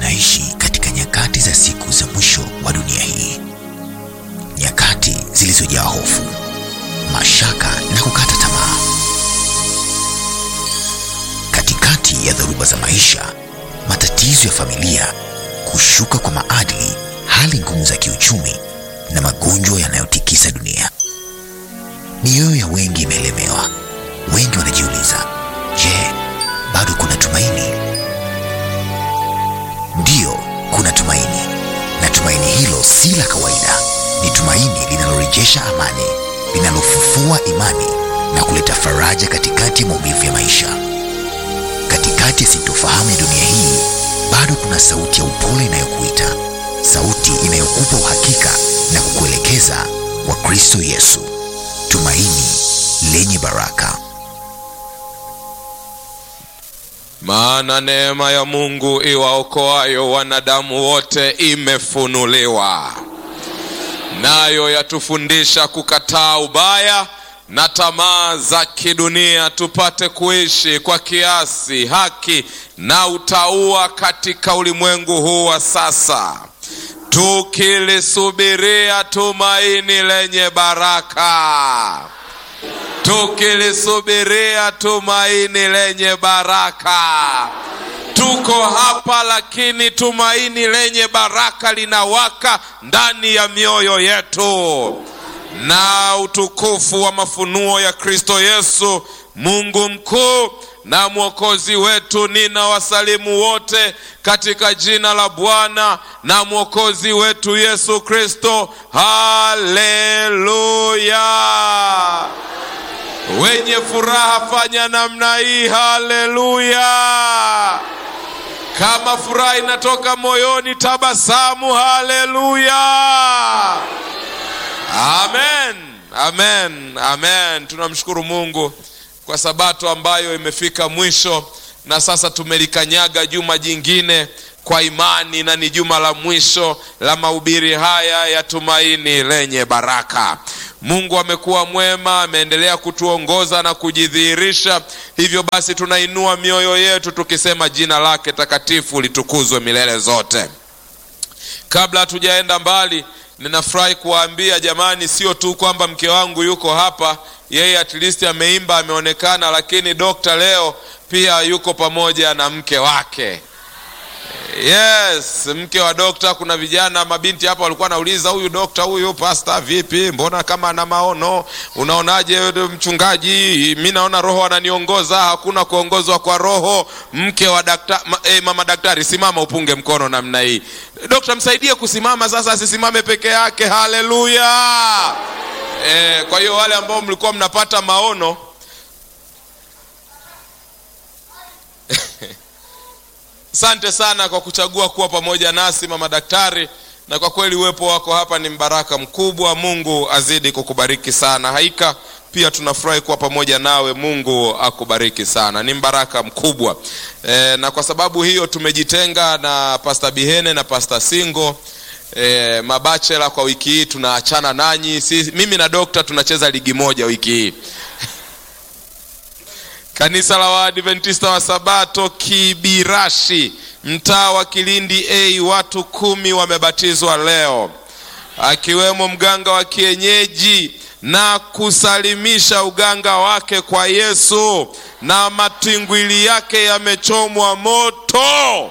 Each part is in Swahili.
tunaishi katika nyakati za siku za mwisho wa dunia hii, nyakati zilizojaa hofu, mashaka na kukata tamaa. Katikati ya dhoruba za maisha, matatizo ya familia, kushuka kwa maadili, hali ngumu za kiuchumi na magonjwa yanayotikisa dunia, mioyo ya wengi imelemewa. Wengi wanajiuliza, je, bado kuna tumaini? Ndiyo, kuna tumaini, na tumaini hilo si la kawaida. Ni tumaini linalorejesha amani, linalofufua imani na kuleta faraja katikati ya maumivu ya maisha. Katikati ya sintofahamu ya dunia hii, bado kuna sauti ya upole inayokuita, sauti inayokupa uhakika na kukuelekeza kwa Kristo Yesu, tumaini lenye baraka. Maana neema ya Mungu iwaokoayo wanadamu wote imefunuliwa, nayo yatufundisha kukataa ubaya na tamaa za kidunia, tupate kuishi kwa kiasi, haki na utauwa katika ulimwengu huu wa sasa, tukilisubiria tumaini lenye baraka tukilisubiria tumaini lenye baraka. Tuko hapa lakini tumaini lenye baraka linawaka ndani ya mioyo yetu, na utukufu wa mafunuo ya Kristo Yesu, Mungu mkuu na mwokozi wetu. Nina wasalimu wote katika jina la Bwana na mwokozi wetu Yesu Kristo. Haleluya! Wenye furaha fanya namna hii, haleluya! Kama furaha inatoka moyoni, tabasamu, haleluya! Amen, amen, amen. Tunamshukuru Mungu kwa sabato ambayo imefika mwisho, na sasa tumelikanyaga juma jingine kwa imani, na ni juma la mwisho la mahubiri haya ya tumaini lenye baraka. Mungu amekuwa mwema, ameendelea kutuongoza na kujidhihirisha. Hivyo basi, tunainua mioyo yetu tukisema jina lake takatifu litukuzwe milele zote. Kabla hatujaenda mbali, ninafurahi kuwaambia jamani, sio tu kwamba mke wangu yuko hapa, yeye at least ameimba, ameonekana, lakini dokta leo pia yuko pamoja na mke wake. Yes, mke wa dokta. Kuna vijana mabinti hapa walikuwa nauliza, huyu dokta huyu pasta vipi, mbona kama ana maono? Unaonaje mchungaji? Mi naona roho ananiongoza. Hakuna kuongozwa kwa roho. Mke wa dakta, ma, eh, mama daktari, simama upunge mkono namna hii. Dokta msaidie kusimama sasa, asisimame peke yake. Haleluya! Eh, kwa hiyo wale ambao mlikuwa mnapata maono Asante sana kwa kuchagua kuwa pamoja nasi mama daktari, na kwa kweli uwepo wako hapa ni mbaraka mkubwa. Mungu azidi kukubariki sana. Haika pia tunafurahi kuwa pamoja nawe. Mungu akubariki sana, ni mbaraka mkubwa e, na kwa sababu hiyo tumejitenga na Pasta Bihene na Pasta Singo. E, mabachela kwa wiki hii tunaachana nanyi. Si, mimi na dokta tunacheza ligi moja wiki hii Kanisa la Waadventista wa Sabato Kibirashi, mtaa wa Kilindi A, watu kumi wamebatizwa leo, akiwemo mganga wa kienyeji na kusalimisha uganga wake kwa Yesu, na matingwili yake yamechomwa moto.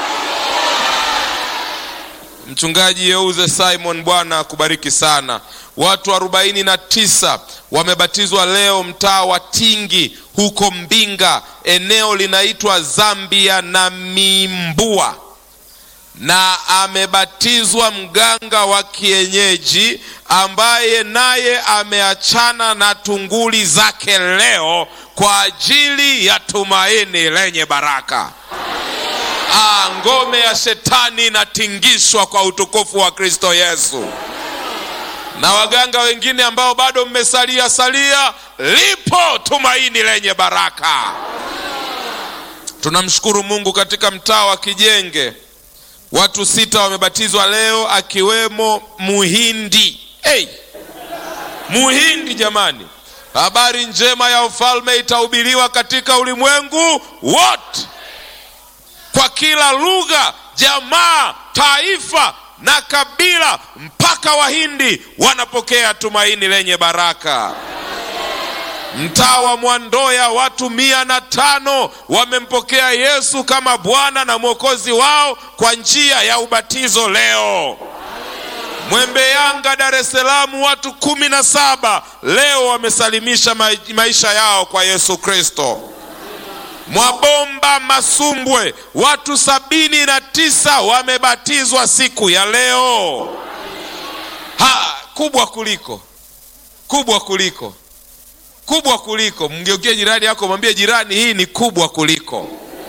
Mchungaji Yeuze Simon, Bwana akubariki sana. Watu arobaini na tisa wamebatizwa leo mtaa wa Tingi huko Mbinga, eneo linaitwa Zambia na Mimbua, na amebatizwa mganga wa kienyeji ambaye naye ameachana na tunguli zake leo kwa ajili ya tumaini lenye baraka. Ah, ngome ya shetani inatingishwa kwa utukufu wa Kristo Yesu. Na waganga wengine ambao bado mmesalia salia, lipo tumaini lenye baraka. Tunamshukuru Mungu. Katika mtaa wa Kijenge watu sita wamebatizwa leo, akiwemo Muhindi. Hey, Muhindi jamani, habari njema ya ufalme itahubiriwa katika ulimwengu wote kila lugha, jamaa, taifa na kabila, mpaka Wahindi wanapokea tumaini lenye baraka. Mtaa wa Mwandoya watu mia na tano wamempokea Yesu kama Bwana na Mwokozi wao kwa njia ya ubatizo leo. Mwembe Yanga Dar es Salaam watu kumi na saba leo wamesalimisha maisha yao kwa Yesu Kristo. Mwabomba Masumbwe watu sabini na tisa wamebatizwa siku ya leo. Ha, kubwa kuliko kubwa kuliko kubwa kuliko. Mgeukie jirani yako, mwambie jirani, hii ni kubwa kuliko.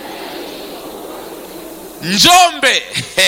Njombe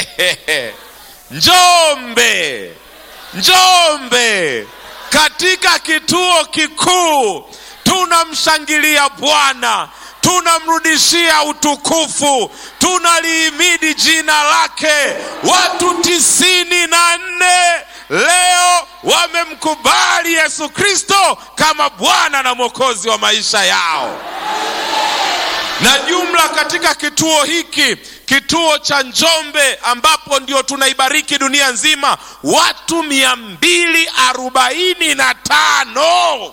Njombe, Njombe, katika kituo kikuu tunamshangilia Bwana, tunamrudishia utukufu, tunalihimidi jina lake. Watu tisini na nne leo wamemkubali Yesu Kristo kama Bwana na Mwokozi wa maisha yao, na jumla katika kituo hiki kituo cha Njombe ambapo ndio tunaibariki dunia nzima, watu mia mbili arobaini na tano.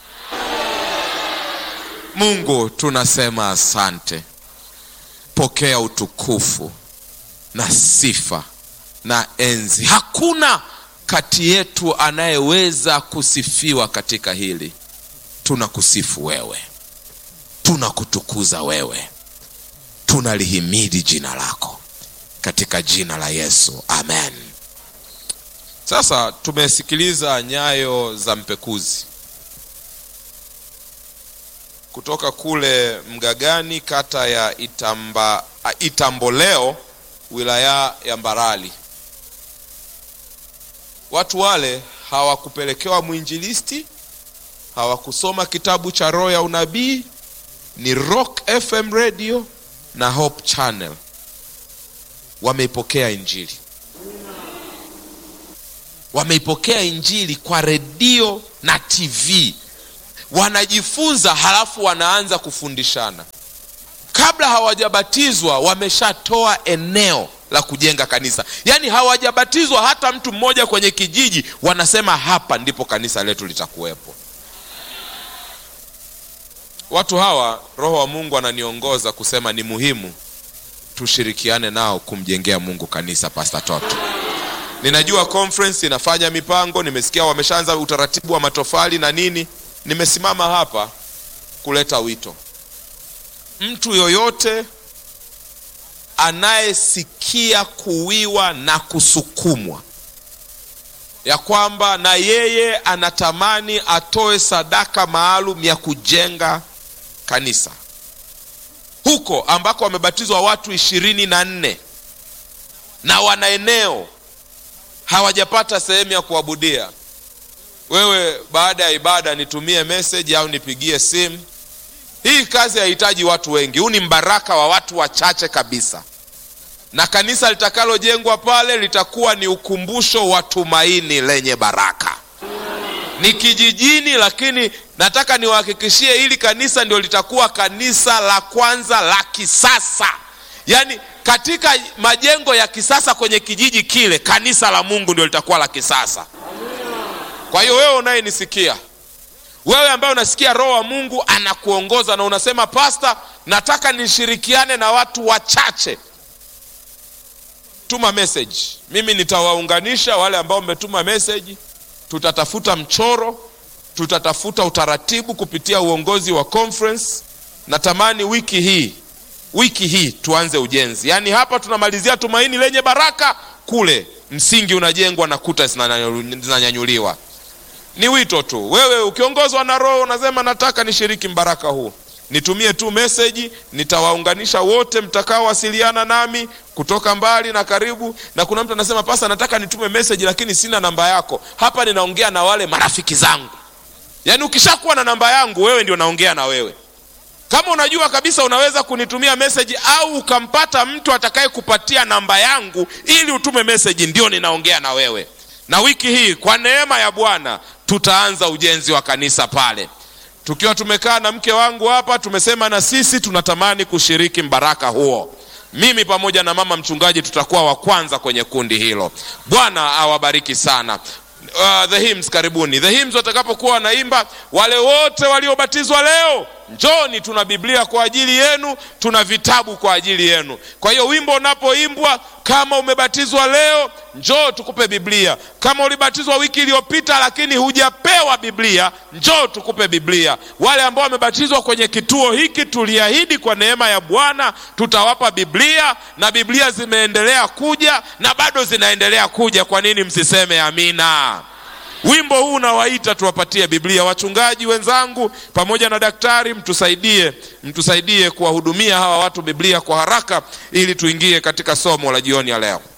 Mungu tunasema asante. Pokea utukufu na sifa na enzi. Hakuna kati yetu anayeweza kusifiwa katika hili. Tunakusifu wewe, tunakutukuza wewe tunalihimidi jina lako katika jina la Yesu, amen. Sasa tumesikiliza nyayo za mpekuzi kutoka kule Mgagani, kata ya Itamba, Itamboleo, wilaya ya Mbarali. Watu wale hawakupelekewa mwinjilisti, hawakusoma kitabu cha roho ya unabii, ni Rock FM radio na Hope Channel wameipokea Injili, wameipokea Injili kwa redio na TV, wanajifunza halafu wanaanza kufundishana. Kabla hawajabatizwa wameshatoa eneo la kujenga kanisa, yaani hawajabatizwa hata mtu mmoja kwenye kijiji, wanasema hapa ndipo kanisa letu litakuwepo. Watu hawa Roho wa Mungu ananiongoza kusema ni muhimu tushirikiane nao kumjengea Mungu kanisa. Pastor Toto, ninajua conference inafanya mipango, nimesikia wameshaanza utaratibu wa matofali na nini. Nimesimama hapa kuleta wito, mtu yoyote anayesikia kuwiwa na kusukumwa ya kwamba na yeye anatamani atoe sadaka maalum ya kujenga kanisa huko ambako wamebatizwa watu ishirini na nne na wana eneo hawajapata sehemu ya kuabudia. Wewe baada ya ibada nitumie message au nipigie simu. Hii kazi haihitaji watu wengi, huu ni mbaraka wa watu wachache kabisa, na kanisa litakalojengwa pale litakuwa ni ukumbusho wa tumaini lenye baraka. Ni kijijini, lakini nataka niwahakikishie hili kanisa ndio litakuwa kanisa la kwanza la kisasa, yaani katika majengo ya kisasa kwenye kijiji kile, kanisa la Mungu ndio litakuwa la kisasa. Kwa hiyo wewe unayenisikia, wewe ambaye unasikia Roho wa Mungu anakuongoza na unasema pasta, nataka nishirikiane na watu wachache, tuma message, mimi nitawaunganisha wale ambao mmetuma message. Tutatafuta mchoro, tutatafuta utaratibu kupitia uongozi wa conference. Natamani wiki hii wiki hii tuanze ujenzi, yaani hapa tunamalizia tumaini lenye baraka, kule msingi unajengwa na kuta zinanyanyuliwa. Ni wito tu. Wewe ukiongozwa na Roho unasema nataka nishiriki mbaraka huu, nitumie tu meseji, nitawaunganisha wote mtakaowasiliana nami kutoka mbali na karibu. Na kuna mtu anasema pasa, nataka nitume meseji lakini sina namba yako. Hapa ninaongea na wale marafiki zangu, yaani ukishakuwa na namba yangu wewe ndio naongea na wewe kama unajua kabisa unaweza kunitumia meseji au ukampata mtu atakaye kupatia namba yangu ili utume meseji, ndio ninaongea na wewe. Na wiki hii kwa neema ya Bwana tutaanza ujenzi wa kanisa pale, tukiwa tumekaa na mke wangu hapa, tumesema na sisi tunatamani kushiriki mbaraka huo. mimi pamoja na mama mchungaji tutakuwa wa kwanza kwenye kundi hilo bwana awabariki sana uh, the hymns karibuni the hymns watakapokuwa wanaimba wale wote waliobatizwa leo njoni tuna biblia kwa ajili yenu tuna vitabu kwa ajili yenu kwa hiyo wimbo unapoimbwa kama umebatizwa leo njoo tukupe biblia kama ulibatizwa wiki iliyopita lakini hujapewa biblia njoo tukupe biblia wale ambao wamebatizwa kwenye kituo hiki tuliahidi kwa neema ya bwana tutawapa biblia na biblia zimeendelea kuja na bado zinaendelea kuja kwa nini msiseme amina wimbo huu unawaita tuwapatie biblia wachungaji wenzangu pamoja na daktari mtusaidie mtusaidie kuwahudumia hawa watu biblia kwa haraka ili tuingie katika somo la jioni ya leo